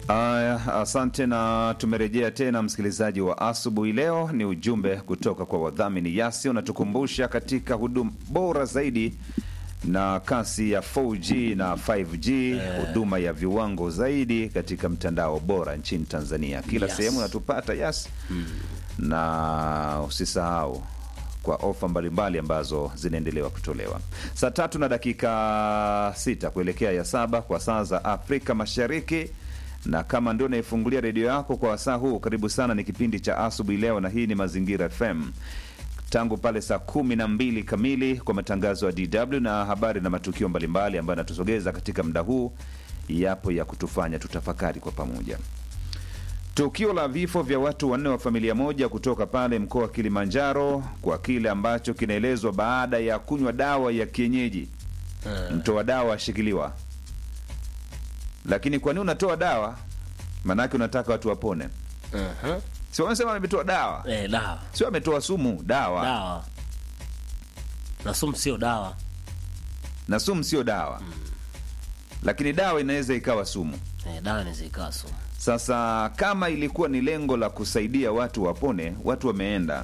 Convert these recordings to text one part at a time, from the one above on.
Aya, asante na tumerejea tena msikilizaji wa asubuhi. Leo ni ujumbe kutoka kwa wadhamini Yasi unatukumbusha katika huduma bora zaidi na kasi ya 4G na 5G, huduma ya viwango zaidi katika mtandao bora nchini Tanzania. Kila Yes. sehemu unatupata Yasi na usisahau kwa ofa mbalimbali ambazo zinaendelewa kutolewa. Saa tatu na dakika sita kuelekea ya saba kwa saa za Afrika Mashariki, na kama ndio naifungulia redio yako kwa wasaa huu, karibu sana. Ni kipindi cha asubuhi leo, na hii ni Mazingira FM tangu pale saa kumi na mbili kamili kwa matangazo ya DW na habari na matukio mbalimbali ambayo yanatusogeza katika muda huu, yapo ya kutufanya tutafakari kwa pamoja. Tukio la vifo vya watu wanne wa familia moja kutoka pale mkoa wa Kilimanjaro kwa kile ambacho kinaelezwa baada ya kunywa dawa ya kienyeji. Mtoa dawa ashikiliwa. Lakini kwa nini unatoa dawa? Maanake unataka watu wapone. Aha. Si wamesema ametoa dawa, Eh, dawa sio ametoa sumu. Dawa dawa na sumu sio dawa. na sumu sio dawa, lakini dawa inaweza ikawa sumu. Eh, dawa inaweza ikawa sumu. Sasa kama ilikuwa ni lengo la kusaidia watu wapone, watu wameenda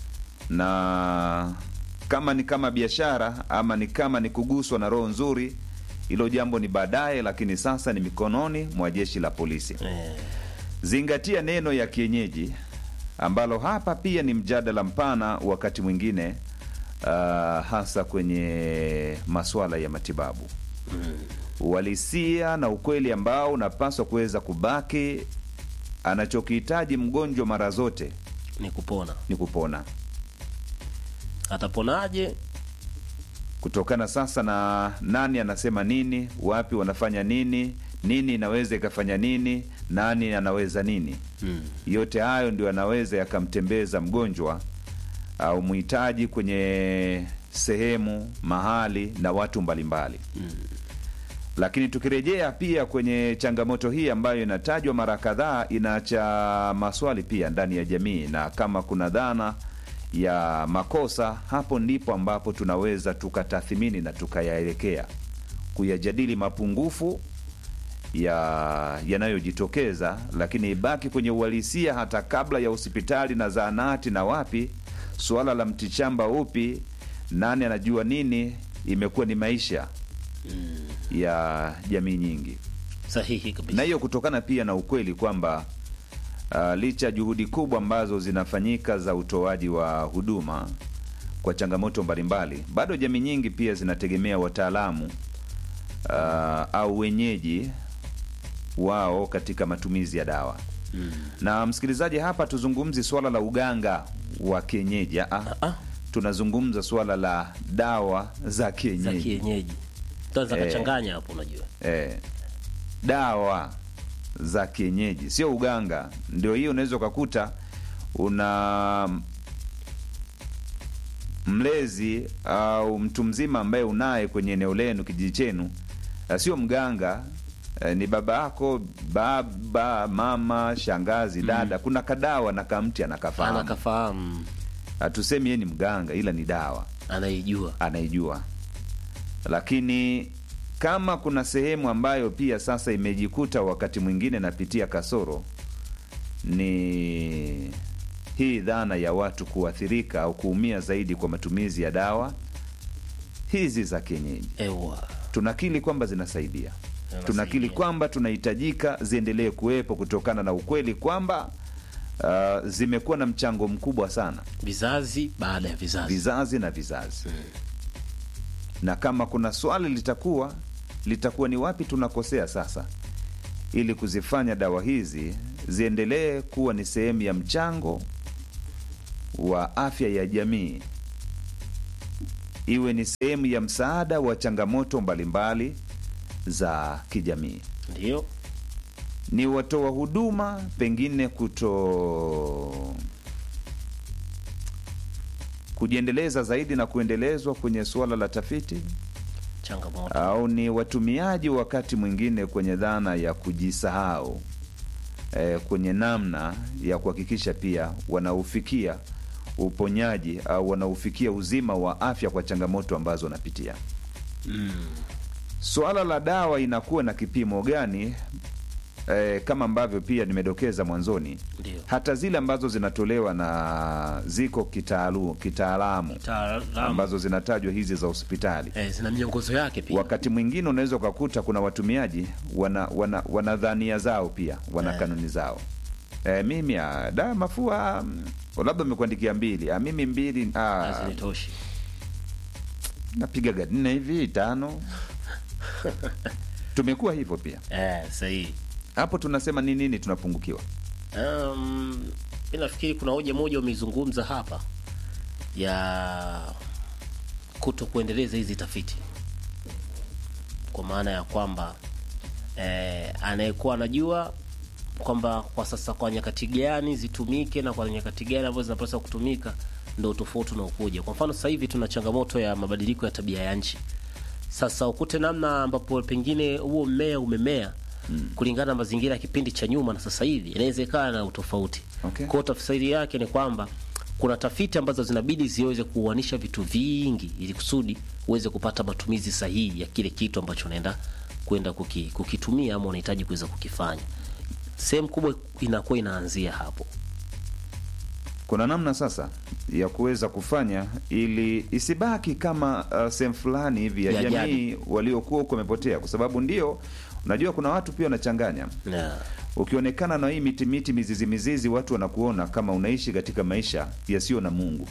na kama ni kama biashara ama ni kama ni kuguswa na roho nzuri, hilo jambo ni baadaye, lakini sasa ni mikononi mwa jeshi la polisi. Eh, Zingatia neno ya kienyeji ambalo hapa pia ni mjadala mpana wakati mwingine, uh, hasa kwenye masuala ya matibabu uhalisia na ukweli ambao unapaswa kuweza kubaki. Anachokihitaji mgonjwa mara zote ni kupona. ni kupona, Ataponaje? kutokana sasa na nani anasema nini, wapi wanafanya nini, nini inaweza ikafanya nini, nani anaweza nini. Mm. Yote hayo ndio yanaweza yakamtembeza mgonjwa au mhitaji kwenye sehemu mahali na watu mbalimbali lakini tukirejea pia kwenye changamoto hii ambayo inatajwa mara kadhaa, inaacha maswali pia ndani ya jamii, na kama kuna dhana ya makosa, hapo ndipo ambapo tunaweza tukatathmini na tukayaelekea kuyajadili mapungufu ya yanayojitokeza, lakini ibaki kwenye uhalisia hata kabla ya hospitali na zahanati na wapi. Suala la mtichamba upi, nani anajua nini, imekuwa ni maisha ya jamii nyingi, Sahihi na kabisa. hiyo kutokana pia na ukweli kwamba uh, licha ya juhudi kubwa ambazo zinafanyika za utoaji wa huduma kwa changamoto mbalimbali, bado jamii nyingi pia zinategemea wataalamu uh, au wenyeji wao katika matumizi ya dawa. Na msikilizaji, hapa tuzungumzi swala la uganga wa kienyeji. Ah, Ah, tunazungumza swala la dawa za za kienyeji. kienyeji. Tunaweza Eh. kachanganya hapo unajua. eh, dawa za kienyeji sio uganga. Ndio hiyo unaweza ukakuta una mlezi au mtu mzima ambaye unaye kwenye eneo lenu, kijiji chenu, eh, sio mganga eh, ni baba yako, baba, mama, shangazi, dada. Kuna kadawa na kamti anakafahamu. Anakafahamu, Hatusemi yeye ni mganga, ila ni dawa anaijua. anaijua. Lakini kama kuna sehemu ambayo pia sasa imejikuta wakati mwingine napitia kasoro, ni hii dhana ya watu kuathirika au kuumia zaidi kwa matumizi ya dawa hizi za kienyeji. Ewa. Tunakili kwamba zinasaidia, Zinasaidia. tunakili kwamba tunahitajika ziendelee kuwepo kutokana na ukweli kwamba uh, zimekuwa na mchango mkubwa sana Vizazi baada ya vizazi. vizazi na vizazi na kama kuna swali litakuwa litakuwa ni wapi tunakosea sasa, ili kuzifanya dawa hizi ziendelee kuwa ni sehemu ya mchango wa afya ya jamii, iwe ni sehemu ya msaada wa changamoto mbalimbali za kijamii. Ndio. Ni watoa huduma pengine kuto kujiendeleza zaidi na kuendelezwa kwenye suala la tafiti Changamoto. au ni watumiaji wakati mwingine kwenye dhana ya kujisahau eh, kwenye namna ya kuhakikisha pia wanaufikia uponyaji au wanaufikia uzima wa afya kwa changamoto ambazo wanapitia. Mm. Suala la dawa inakuwa na kipimo gani? eh, kama ambavyo pia nimedokeza mwanzoni Ndio. hata zile ambazo zinatolewa na ziko kitaalu, kitaalamu Taalamu. ambazo zinatajwa hizi za hospitali Eh, zina miongozo yake pia. wakati mwingine unaweza ukakuta kuna watumiaji wana, wana, wana dhania zao pia wana Eh. kanuni zao e, mimi ah, da mafua mm, labda amekuandikia mbili ah, mimi mbili ah, Hazinitoshi. napigaga nne hivi tano tumekuwa hivyo pia Eh, sahihi. hapo tunasema ni nini tunapungukiwa Um, mi nafikiri kuna hoja moja umeizungumza hapa ya kuto kuendeleza hizi tafiti, kwa maana ya kwamba eh, anayekuwa anajua kwamba kwa sasa kwa nyakati gani zitumike na kwa nyakati gani ambazo zinapaswa kutumika ndo tofauti unaokuja. Kwa mfano sasa hivi tuna changamoto ya mabadiliko ya tabia ya nchi. Sasa ukute namna ambapo pengine huo mmea umemea kulingana na mazingira ya kipindi cha nyuma na sasa hivi inawezekana na utofauti. Okay. Kwa hiyo tafsiri yake ni kwamba kuna tafiti ambazo zinabidi ziweze kuuanisha vitu vingi ili kusudi uweze kupata matumizi sahihi ya kile kitu ambacho unaenda kwenda kuki, kukitumia ama unahitaji kuweza kukifanya. Sehemu kubwa inakuwa inaanzia hapo. kuna namna sasa ya kuweza kufanya ili isibaki kama uh, sehemu fulani hivi ya Ya jamii waliokuwa huko wamepotea kwa sababu ndio unajua kuna watu pia wanachanganya Yeah. ukionekana na hii miti miti mizizi mizizi watu wanakuona kama unaishi katika maisha yasiyo na mungu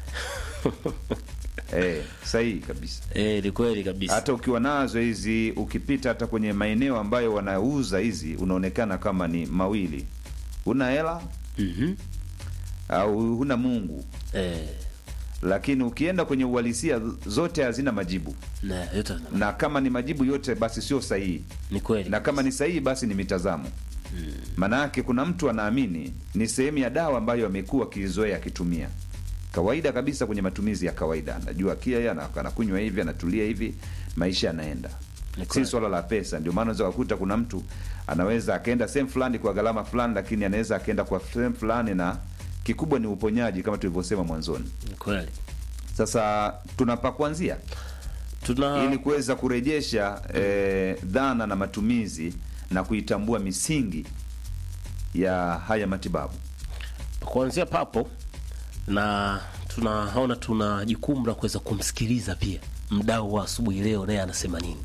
eh, sahihi kabisa Eh, ni kweli kabisa. hata ukiwa nazo hizi ukipita hata kwenye maeneo ambayo wanauza hizi unaonekana kama ni mawili huna hela Mhm. au huna mungu Eh, lakini ukienda kwenye uhalisia zote hazina majibu na yote na kama ni majibu yote basi sio sahihi ni kweli. na kama ni sahihi basi ni mitazamo maana yake kuna mtu anaamini ni sehemu ya dawa ambayo amekuwa akizoea akitumia kawaida kabisa kwenye matumizi ya kawaida anajua kia yeye ana- anakunywa hivi anatulia hivi maisha yanaenda Ni si kweli. swala la pesa ndio maana unaweza kukuta kuna mtu anaweza akaenda sehemu fulani kwa gharama fulani lakini anaweza akaenda kwa sehemu fulani na kikubwa ni uponyaji kama tulivyosema mwanzoni Ni kweli. sasa tunapa kuanzia Tuna ili kuweza kurejesha eh, dhana na matumizi na kuitambua misingi ya haya matibabu kuanzia papo na tunaona tuna jukumu la kuweza kumsikiliza pia mdau wa asubuhi leo naye anasema nini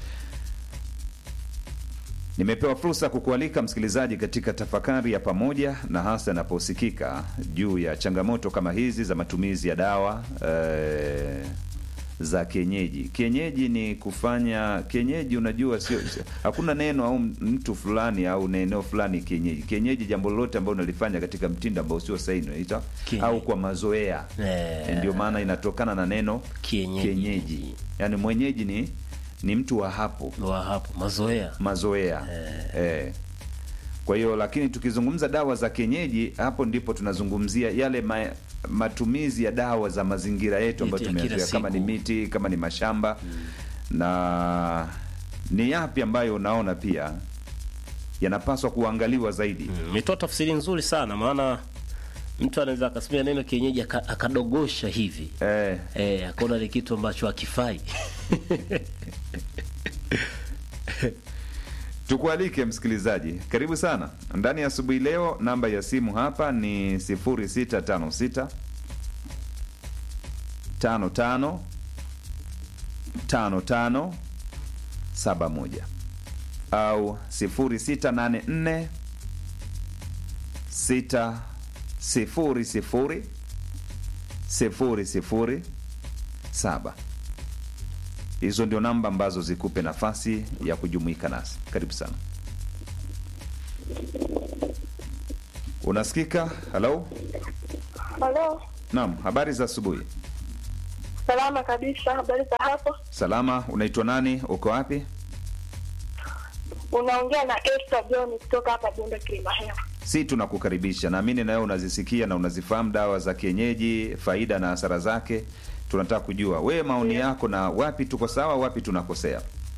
nimepewa fursa ya kukualika msikilizaji katika tafakari ya pamoja na hasa yanaposikika juu ya changamoto kama hizi za matumizi ya dawa eh, za kienyeji kienyeji ni kufanya kienyeji unajua sio sio- hakuna neno au mtu fulani au neno fulani kienyeji kienyeji jambo lolote ambalo unalifanya katika mtindo ambao sio sahihi unaita Kienyeji. au kwa mazoea Eh. ndio maana inatokana na neno Kienyeji. kienyeji yaani mwenyeji ni ni mtu wa hapo wa hapo mazoea mazoea eh. Kwa hiyo lakini tukizungumza dawa za kienyeji, hapo ndipo tunazungumzia yale ma, matumizi ya dawa za mazingira yetu ambayo Yetu ya kila tumeyazoea, kama ni siku. miti, kama ni mashamba na ni yapi ambayo unaona pia yanapaswa kuangaliwa zaidi. umetoa tafsiri nzuri sana maana mtu anaweza akasimia neno kienyeji aka- akadogosha hivi Eh, eh, akaona ni kitu ambacho hakifai tukualike msikilizaji, karibu sana ndani ya asubuhi leo. Namba ya simu hapa ni 0656 55 55 71 au 0684 6 0 0 0 0 7 hizo ndio namba ambazo zikupe nafasi ya kujumuika nasi. Karibu sana. Unasikika? Halo, Halo, naam. Habari za asubuhi. salama kabisa. Habari za hapo? Salama. Unaitwa nani? Uko wapi? Unaongea na Esther John kutoka hapa Bunda Kilimahewa. Si tunakukaribisha. Naamini na wewe unazisikia na unazifahamu dawa za kienyeji, faida na hasara zake. Tunataka kujua wewe maoni yako na wapi tuko sawa, wapi tunakosea.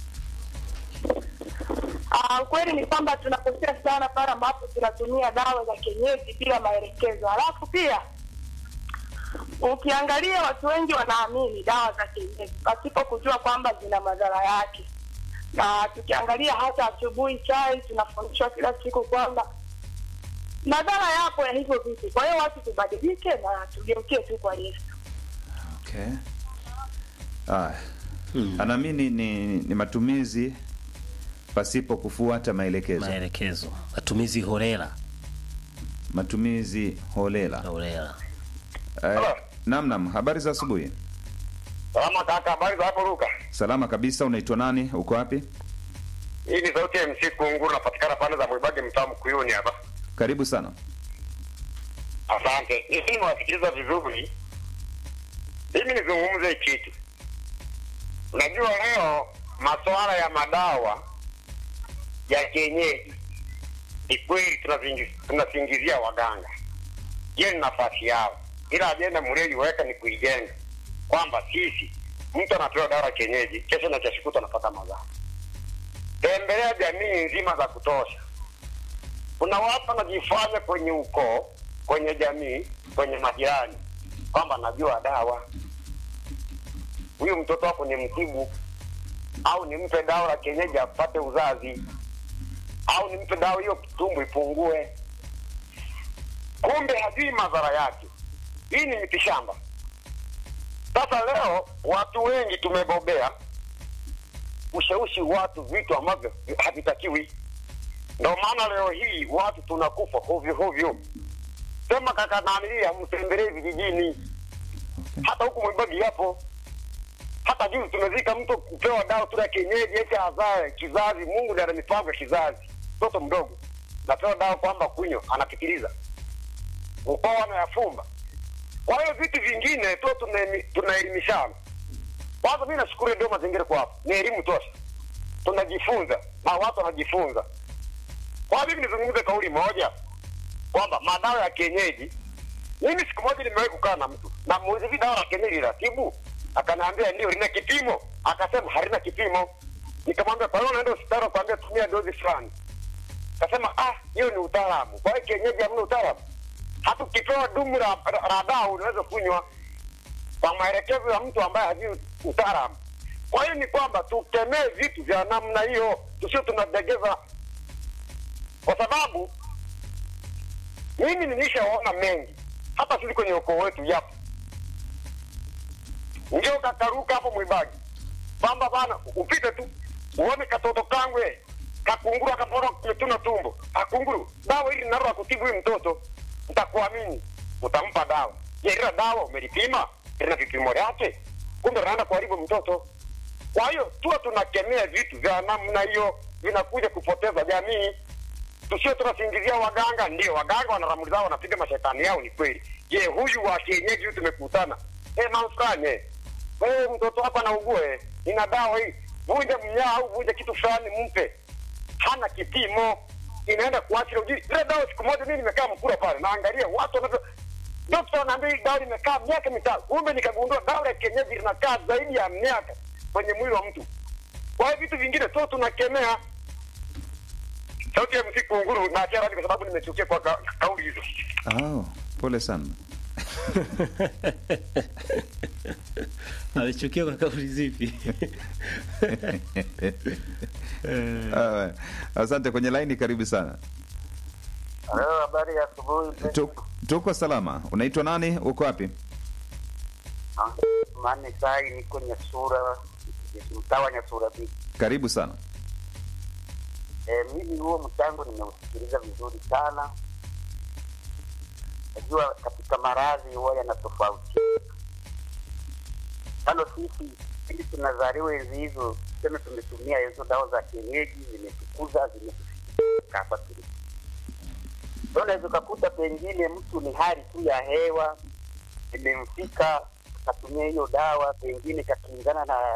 Ah, ukweli ni kwamba tunakosea sana pale ambapo tunatumia dawa za kienyeji bila maelekezo. Halafu pia ukiangalia watu wengi wanaamini dawa za kienyeji pasipo kujua kwamba zina madhara yake, na tukiangalia hata asubuhi chai tunafundishwa kila siku kwamba madhara yapo ya hivyo vitu. Kwa hiyo watu tubadilike na tugeukie tu kwa Yesu. Okay. Ah. Anaamini ni, ni matumizi pasipo kufuata maelekezo, maelekezo matumizi holela matumizi holela. holela Eh, nam nam, habari za asubuhi. Salama kaka, habari za hapo Luka? Salama kabisa. Unaitwa nani? Uko wapi? Hii ni sauti ya MC Kunguru, napatikana pande za Mwibage, mtaa Mkuyuni hapa. Karibu sana. Asante. Mimi nimewasikiliza vizuri. Mimi nizungumze kitu. Unajua leo masuala ya madawa ya kienyeji ni kweli tunazingi- tunasingizia waganga. Hiyo ni nafasi yao, ila ajenda mlioiweka ni kuijenga kwamba sisi, mtu anapewa dawa ya kienyeji, kesho na kesho kutwa anapata madhara. Tembelea jamii nzima za kutosha. Kuna watu wanajifanya kwenye ukoo, kwenye jamii, kwenye majirani kwamba najua dawa. Huyu mtoto wako ni mtibu, au nimpe dawa la kienyeji apate uzazi, au nimpe dawa hiyo tumbo ipungue. Kumbe hajui madhara yake. Hii ni mitishamba. Sasa leo watu wengi tumebobea ushawishi watu vitu ambavyo havitakiwi. Ndio maana leo hii watu tunakufa hovyo hovyo. Sema kaka nanilia, mtembelee vijijini, hata huku Mwibagi yapo. Hata juzi tumezika mtu kupewa dawa tu ya kienyeji eti azae kizazi. Mungu ndiye ana mipango ya kizazi, mtoto mdogo napewa dawa kwamba kunywa, anapitiliza ukoo anayafumba. Kwa hiyo vitu vingine tu tunaemi- tunaelimishana. Kwanza mimi nashukuru ndio mazingira kwa hapo, ni elimu tosha, tunajifunza na watu wanajifunza. Kwa mimi nizungumze kauli moja kwamba madawa ya kienyeji, mimi siku moja nimewahi kukaa na mtu na muuliza hivi dawa la kienyeji linatibu? Akaniambia ndio, lina kipimo. Akasema halina kipimo. Nikamwambia kwa hiyo unaenda hospitali kuambia tumia dozi fulani. Akasema ah, hiyo ni utaalamu. Kwa hiyo kienyeji hamna utaalamu. Hata ukipewa dumu la, la, la dawa unaweza kunywa kwa maelekezo ya mtu ambaye hajui utaalamu. Kwa hiyo ni kwamba tukemee vitu vya namna hiyo, tusio tunadegeza, kwa sababu mimi nilishaona mengi, hata sisi kwenye ukoo wetu yapo. Ndio kakaruka hapo Mwibagi kwamba bana, upite tu uone katoto kangwe kakunguru akapona kumetuna tumbo, akunguru dawa hili nalo kutibu huyu mtoto, nitakuamini, utampa dawa. Je, ila dawa umelipima? Lina vipimo vyake? Kumbe naenda kuharibu mtoto. Kwa hiyo tuwa tunakemea vitu vya namna hiyo, vinakuja kupoteza jamii. Tusio tunasingizia waganga. Ndio waganga wana ramli zao, wanapiga mashetani yao, ni kweli. Je, huyu wa kienyeji huyu tumekutana, eh, mamfanye wewe, mtoto wako anaugua, eh, ina dawa hii, vunja mnyaa au vunja kitu fulani, mpe. Hana kipimo, inaenda kuathiri uji. Ile dawa siku moja mimi nimekaa Mkura pale, naangalia watu wanavyo Dokta anaambia hii dawa limekaa miaka mitano, kumbe nikagundua dawa ya kienyeji linakaa zaidi ya miaka kwenye mwili wa mtu. Kwa hiyo vitu vingine tu tunakemea. Sauti ya msiku nguru na achia kwa sababu nimechukia kwa ka, kauli hizo. Oh, pole sana. alichukia kwa kauli zipi Ah, asante. Kwenye laini, karibu sana. Leo habari ya asubuhi. Tuk- Tuko salama. Unaitwa nani? Uko wapi? Mane sai niko Nyasura, mtaa wa Nyasura B. Karibu sana. Eh, mimi huo mchango nimeusikiliza vizuri sana. Najua katika maradhi huwa yanatofauti. Kando sisi ili tunazaliwa enzi hizo, tuseme tumetumia hizo dawa za kienyeji, zimetukuza zimetufika hapa tulipo. Ndio unaweza ukakuta pengine mtu ni hali tu ya hewa imemfika, akatumia hiyo dawa, pengine kakingana na